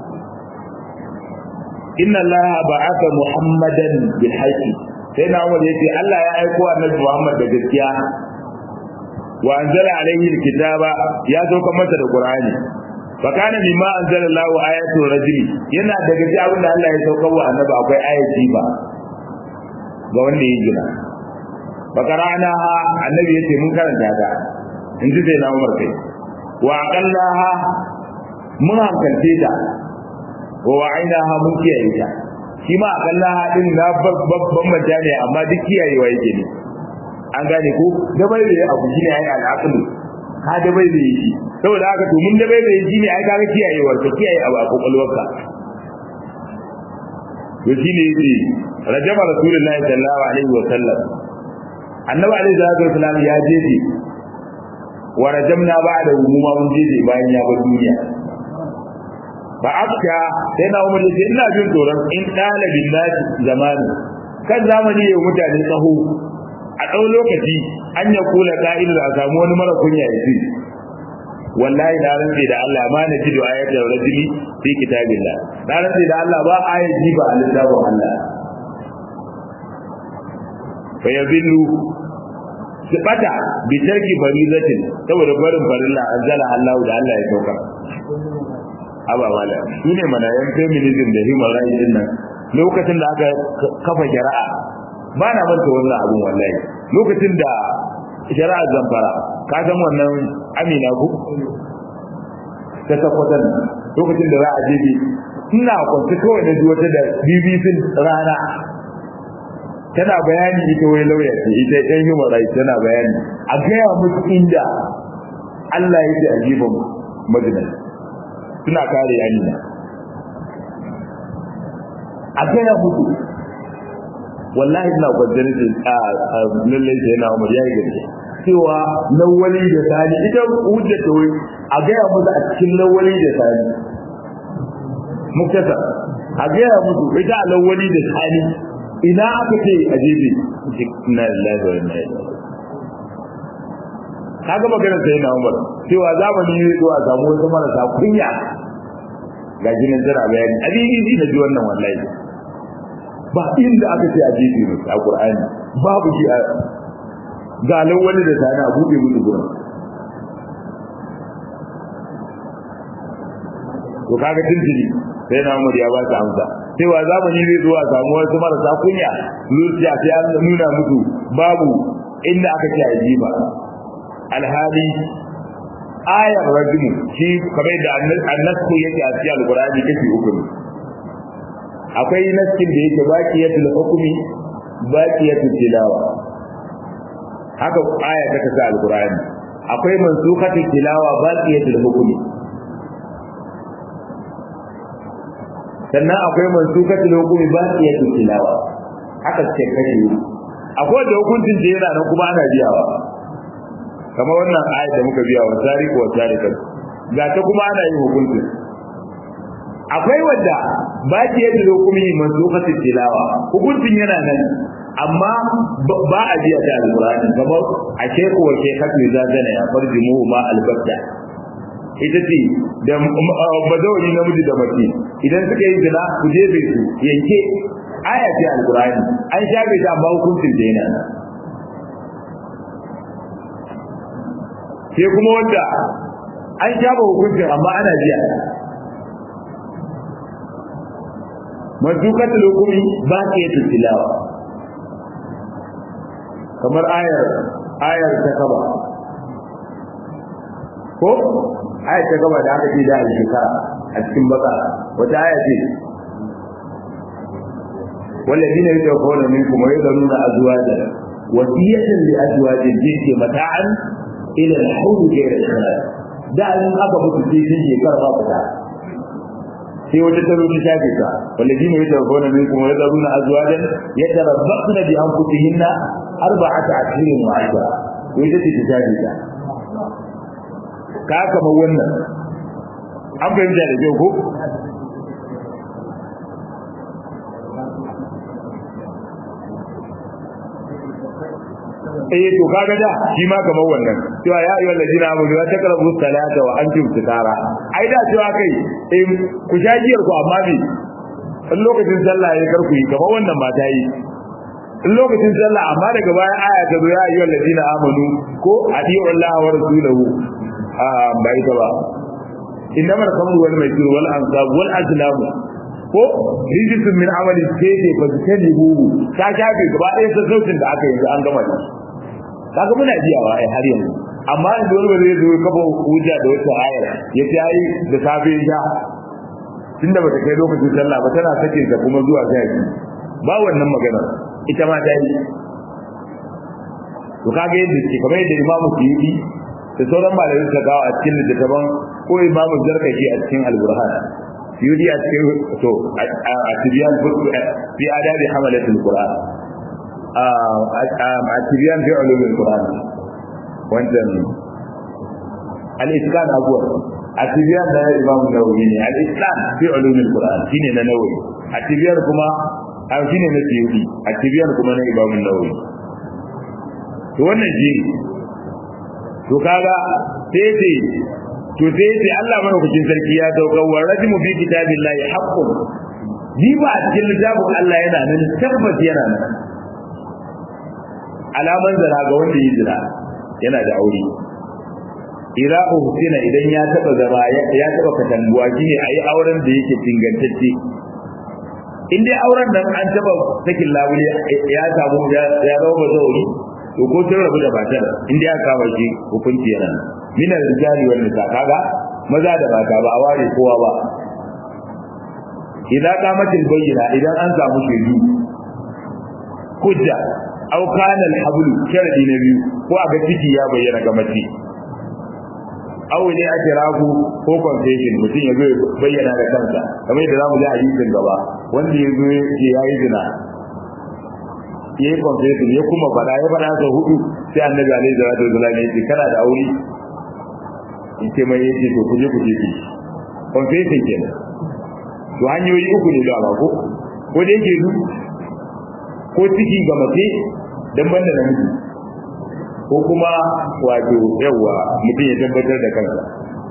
inna Allah ba'atha Muhammadan bil haqqi sai na Umar yace Allah ya aiko annabi Muhammad da gaskiya wa anzala alayhi alkitaba ya sauka masa da Qur'ani fa kana mimma anzala Allahu ayatu rajuli yana daga cikin abin da Allah ya sauka wa annabi akwai ayati ba ga wanda ya gina bakaranaha annabi yace mun karanta ta in ji sai na Umar kai wa aqallaha mun hankalce ta wa wa'ainaha mun kiyaye ta shi ma aqallaha din na babban mata ne amma duk kiyayewa yake ne an gane ko da bai da abu shine ai al'aqlu ka da bai da shi saboda haka to mun da bai da shi ne ai kaga kiyayewar ka kiyaye abu a kokolwarka to shine yace rajama rasulullahi sallallahu alaihi wa sallam annabi alaihi salatu wasallam ya jeje wa rajamna ba'da umuma mun jeje bayan ya bar duniya ba afka sai na umar yace ina jin tsoron in dalibin nasi zamani kan zamani ya mutane tsaho a ɗau lokaci an ya kula ka'idar a samu wani mara kunya ya ce wallahi na rantse da Allah ma na ji da ayatul rajuli fi kitabillah na rantse da Allah ba ayati ba a littafin Allah fa yabillu su bata bi tarki farizatin saboda barin farilla anzala Allah da Allah ya saukar aba wala shine mana yan feminism da human rights din nan lokacin da aka kafa shari'a ba na manta wannan abun wallahi lokacin da shari'a zamfara ka san wannan amina ku ta takwatan lokacin da za a je ina kwanci kawai na ji wata da bbc rana tana bayani ita wai lauya ce ita ɗan human rights tana bayani a gaya musu inda Allah ya ce a jibin majalis suna kare amina a gaya musu wallahi ina kwanciyar ce a lallai sai na umar yayi gaske cewa lawali da sani ita hujja ta wai a gaya musu a cikin lawali da sani muktasa a gaya musu ita a lawali da sani ina aka ce a jebe inna lillahi wa inna ilaihi kaga magana sai na umar cewa zamani ne zuwa samu wasu marasa kunya ga jinin jira bayani a BBC na ji wannan wallahi ba inda aka ce a jefe ne a Qur'ani babu shi a galan wani da tana bude musu gurin to kaga tintiri sai na Umar ya ba ta amsa cewa zamani zai zuwa samu wasu marasa kunya zuciya sai an nuna musu babu inda aka ce a jiba alhali ayar rajulu shi kamar da annasku yake a cikin alqur'ani kashi uku ne akwai naskin da yake baqiyatul hukmi baqiyatul tilawa haka aya ta kasa alqur'ani akwai mansukhatul tilawa baqiyatul hukmi sannan akwai mansukhatul hukmi baqiyatul tilawa haka ce kashi akwai da hukuncin da yana nan kuma ana biyawa kamar wannan ayat da muka biya wa tariku wa tarikan ga ta kuma ana yin hukunci akwai wadda ba ki yadda hukumi manzuqatul tilawa hukuncin yana nan amma ba a biya ta alqur'ani kamar a sheku wa shekatu zazana ya farjimu ma albatta ita ce da bazawari namiji da mace idan suka yi zina ku je bai su yanke aya ce alqur'ani an shafe ta amma hukuncin da yana nan sai kuma wanda an shafa hukuncin amma ana biya madukatul hukumi ba ta yi tilawa kamar ayar ayar ta kaba ko ayar ta kaba da aka ce da shekara a cikin baka wata aya ce والذين يتوفون منكم ويذرون أزواجا وصية لأزواجهم جنس متاعا ila al-hawl ghayr al-khalal da in aka mutu sai sun je karba fita sai wata taro ta shafe ka walladina yatawaffawna minkum wa yadruna azwajan yatarabbasna bi anfusihinna arba'ata ashhurin wa ashra wai da ta shafe ka ka kama wannan an fahimta da kyau ko eh to kaga da shi ma kamar wannan cewa ya ayyuhal ladina amanu la taqrabu salata wa antum sukara ai da cewa kai eh ku shajiyar ku amma ne in lokacin sallah ya karku yi kamar wannan mata yi in lokacin sallah amma daga bayan aya ta zo ya ayyuhal ladina amanu ko adiyu Allah wa rasulahu a bai ta ba innamal khamru wal maisir wal ansab wal azlam ko rijisun min amali sai ce ba su tani hu ta shafe gaba ɗaya sassaucin da aka yi an gama da shi kaga muna jiyawa ai har yanzu amma yanzu wani zai zo kafa hujja da wata ayar ya ce ai da safe ya tunda bata kai lokacin sallah ba tana sakin ta kuma zuwa sai ba wannan magana ita ma ta yi to kage yadda ke kamar yadda imamu suyuti da sauran malamai suka kawo a cikin littattafan ko imamu zarkashi a cikin alburhan suyuti a cikin to a tibiyan fi adabi hamalatul qur'an a tibiyan fi ulumul qur'an wannan al-iskan abuwa a tibiyan da imamu nawawi ne al-iskan fi ulumul qur'an shine na nawawi a tibiyan kuma a shine na suyuti a tibiyan kuma na imamu nawawi to wannan shi to kaga sai ce to sai ce Allah madaukakin sarki ya dauka wa rajmu bi kitabillahi haqqun ni ba a cikin littafin Allah yana nan tabbas yana nan alaman zara ga wanda yi zina yana da aure ira uhsina idan ya taba zama ya taba katanguwa shine ayi auren da yake tingantacce in dai auren nan an taba sakin labule ya samu ya zama bazauri to ko sun rabu da matar in dai aka kama shi hukunci yana mina rijali wal nisa kaga maza da mata ba a ware kowa ba idan kamatin bayyana idan an samu shaidu hujja aw kana al habl sharadi na biyu ko aga ciki ya bayyana ga mace aw ne ake ragu ko confession mutum ya zo bayyana da kansa kamar yadda zamu ji hadisin gaba wanda ya zo ya yi zina ya yi confession ya kuma faɗa ya faɗa sau hudu sai annabi alaihi salatu wasallam ya ce kana da aure in ce mai yace to kuje kuje ki confession kenan to hanyoyi uku ne da ko ko da yake du ko ciki ga mace dan banda namiji ko kuma wato yawa mutum ya tabbatar da kansa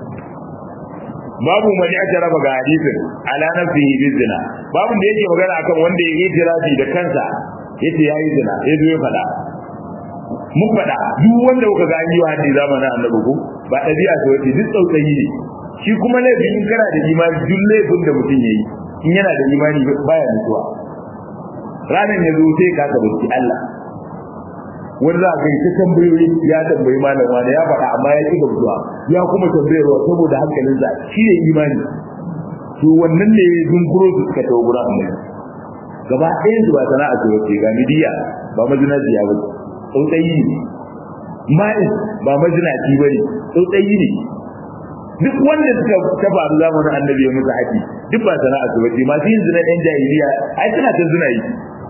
babu mani aka raba ga hadisin ala nafsihi bizina babu da yake magana akan wanda ya yi tirafi da kansa yace yayi zina ya zo ya fada mun fada duk wanda kuka ga an yi hadi zamanin annabi ko ba dabi'a ce wace duk tsautsayi ne shi kuma laifin in kana da imani duk laifin da mutum yayi in yana da imani baya mutuwa ranan ya zo sai ka tabbata Allah wani za ka yi ta tambayoyi ya tambayi malam wani ya faɗa amma ya ƙi gamsuwa ya kuma tambayarwa saboda hankalinsa shi ne imani to wannan ne zunkuro su suka tawo gurin annabi gaba ɗaya su ba sana'a ce wace ga midiya ba mazinaciya ba tsautsayi ne ma'is ba mazinaci ba ne tsautsayi ne duk wanda suka ta faru zamanin annabi ya musu haƙi duk ba sana'a ce wace masu yin zina ɗan jahiliya ai suna ta zina yi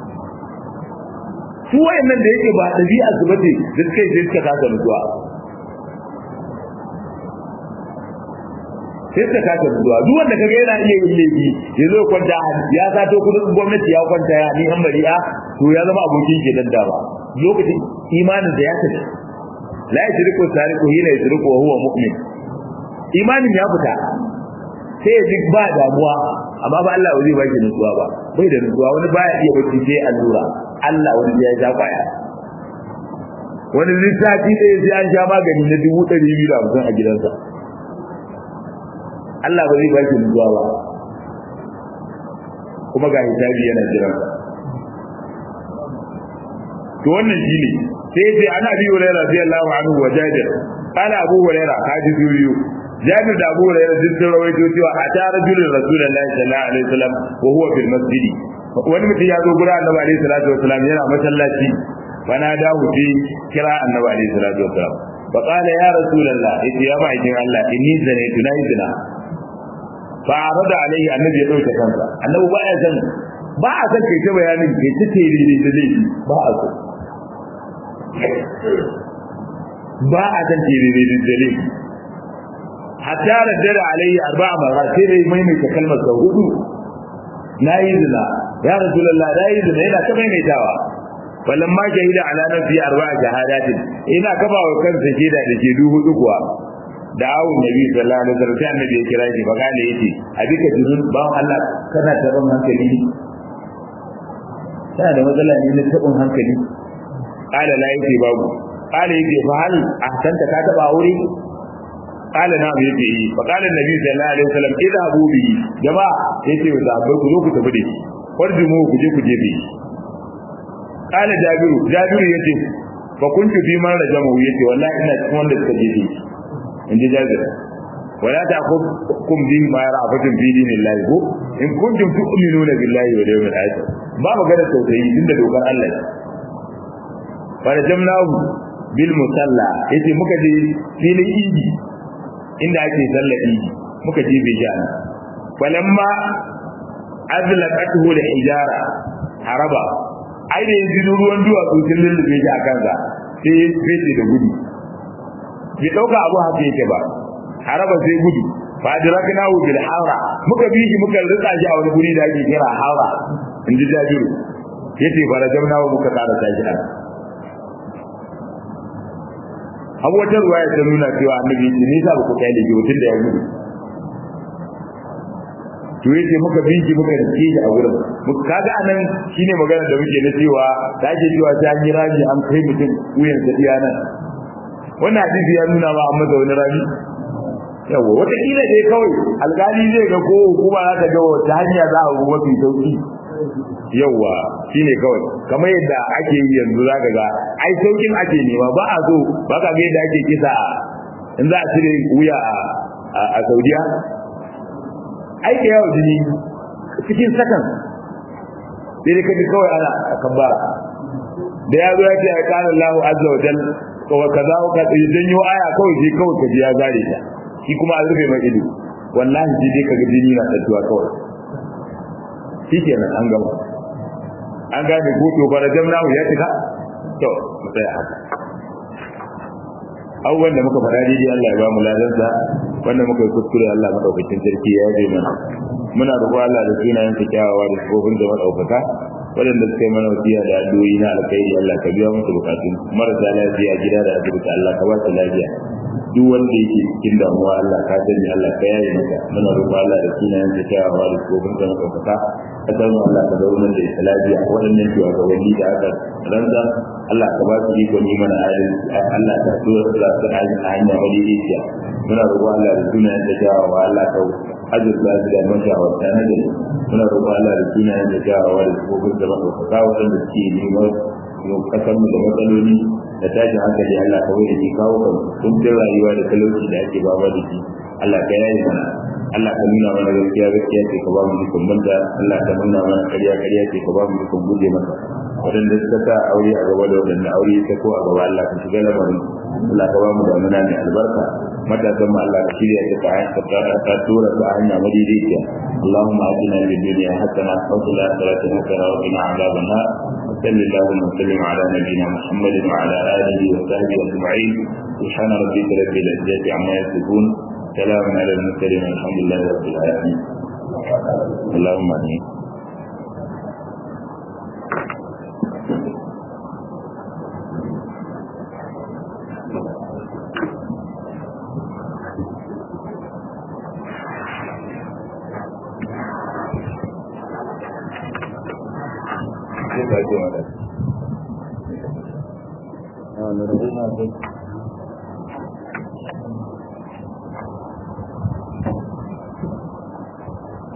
su wayannan da yake ba ɗabi'a su bace da suka yi sai suka kasa mutuwa sai suka kasa mutuwa duk wanda kaga yana iya yin laifi ya zo kwanta ya sato kudin gwamnati ya kwanta ya ni an bari'a to ya zama abokin ke dadda ba lokacin imanin da ya tafi la yashriku sariqu hina yashriku wa huwa mu'min imanin ya fita sai ya duk ba damuwa amma ba Allah zai ba shi nutsuwa ba bai da nutsuwa wani baya iya bacci sai allura Allah wani ya ja kwaya wani lissafi ɗaya sai an sha magani na dubu ɗari biyu da hamsin a gidansa Allah ba zai ba shi nutsuwa ba kuma ga hisabi yana jiran to wannan shine sai sai ana bi hurairah radiyallahu anhu wa jabir qala abu hurairah kaji biyu jabir da abu hurairah duk sun rawaito cewa a ta rajulun rasulullahi sallallahu alaihi wasallam wa huwa fil masjid wani mutum ya zo gurin annabi alaihi salatu wasallam yana masallaci fana da huji kira annabi alaihi salatu wasallam fa qala ya rasulullah yace ya ma'aikin Allah inni zanaitu na yi zina fa arada alaihi annabi ya dauke kansa annabi ba ya san ba a san kai ta bayanin kai ta tere da zai ba a so ba a san tere da zai hatta raddada alaihi arba'a marrat sai dai maimaita kalmar sau hudu na yi zina ya rasulullah na yi zina yana ta maimaitawa falan ma shahida ala nafsi arba'a shahadatin ina kafa wa kansa shaida da shaidu hudu kuwa da awun nabi sallallahu alaihi wasallam sai annabi ya kira shi baka da yace a duka junun ba Allah kana taɓin hankali ne kana da matsala ne na taɓin hankali qala la yake babu qala yake fa hal ahsanta ka taɓa aure qala na yake yi fa qala annabi sallallahu alaihi wasallam idhabu bi jama'a yace wa sahabbai ku zo ku tafi da shi farjumu ku je ku je bi qala jabiru jabiru yace fa kuntu fi man rajamu yace wallahi ina cikin wanda suka jefe shi in ji jabir wala ta'khudhukum bi ma ra'afatun fi dinillahi ko in kuntum tu'minuna billahi wal yawmil akhir ba magana tausayi tunda dokar Allah ce fa rajamnahu bil musalla yace muka je filin idi inda ake sallar idi muka je bai jana falamma azlaqatuhu da hijara haraba ai da yanzu ruwan duwatsu sun lullube shi a kansa sai ya fece da gudu bai dauka abu haka yake ba haraba sai gudu fa adraknahu bil hawra muka bi shi muka rika shi a wani guri da ake kira hawra in ji jabiru yace fa rajamnahu muka tsara shi a abu wata ruwaya ta nuna cewa annabi ce ni sa ba ku kai da shi mutum da ya gudu to yace muka bi shi muka rike shi a gurin muka kaga anan shine magana da muke na cewa da ake cewa ta yi rami an kai mutum wuyan sa iya nan wannan hadisi ya nuna ma an masa wani rami yawa wata kila dai kawai alkali zai ga ko hukuma za ta ga wata hanya za a ruwa mafi sauki yawa shine kawai kamar yadda ake yi yanzu zaka ga ai saukin ake nema ba a so ba ka ga yadda ake kisa in za a cire wuya a Saudiya ai da yawa jini cikin sakan sai dai kaji kawai ana kambara da ya zo ya ce ai kana Allahu azza wa jal wa kaza wa kaza idan yo aya kawai sai kawai kaji ya zare ta shi kuma a rufe mai ido wallahi sai dai kaga jini na tatuwa kawai shikenan an gama an gane ko to bara jamna ya tuka to mu tsaya haka abubuwan da muka faɗa daidai Allah ya ba mu ladansa wanda muka yi kuskure Allah madaukakin sarki ya yi mana muna roƙo Allah da sunayen sa kyawawa da sifofin da madaukaka waɗanda suka yi mana wasiya da addu'o'i na alkhairi Allah ka biya musu bukatun marasa lafiya gida da asibiti Allah ka ba su lafiya duk wanda yake cikin damuwa Allah ka sani Allah ka yaye maka muna roƙo Allah da sunayen sa kyawawa da sifofin da madaukaka kasar mu Allah ka zauna da ita lafiya waɗannan shugabanni da aka rantsa Allah ka ba su ikon yi mana adalci Allah ka so su da su a hanya madaidaiciya muna roƙo Allah da sunayen da kyawawa Allah ka azurta su da mashawarta na gari muna roƙo Allah da sunayen da kyawawa da sifofin da madaukaka waɗanda suke neman kasar mu da matsaloli da tashin hankali Allah ka wani ji kawo kan kuncin rayuwa da talauci da ake ba da shi Allah ka yayi mana Allah ka nuna mana gaskiya gaskiya ce ka ba mu dukkan banta Allah ka nuna mana ƙarya ƙarya ce ka ba mu dukkan guje masa waɗanda suka sa aure a gaba da waɗanda aure ta ko a gaba Allah ka shiga lamarin Allah ka ba mu da muna mai albarka matasan mu Allah ka shirya ta ta ta tura ta hanya madaidaiciya Allahumma atina fid dunya hasana wa fil akhirati hasana wa qina adhaban nar صل اللهم وسلم على نبينا محمد وعلى اله وصحبه اجمعين سبحان ربك رب العزه عما يصفون سلام على المرسلين والحمد لله رب العالمين اللهم امين Thank you.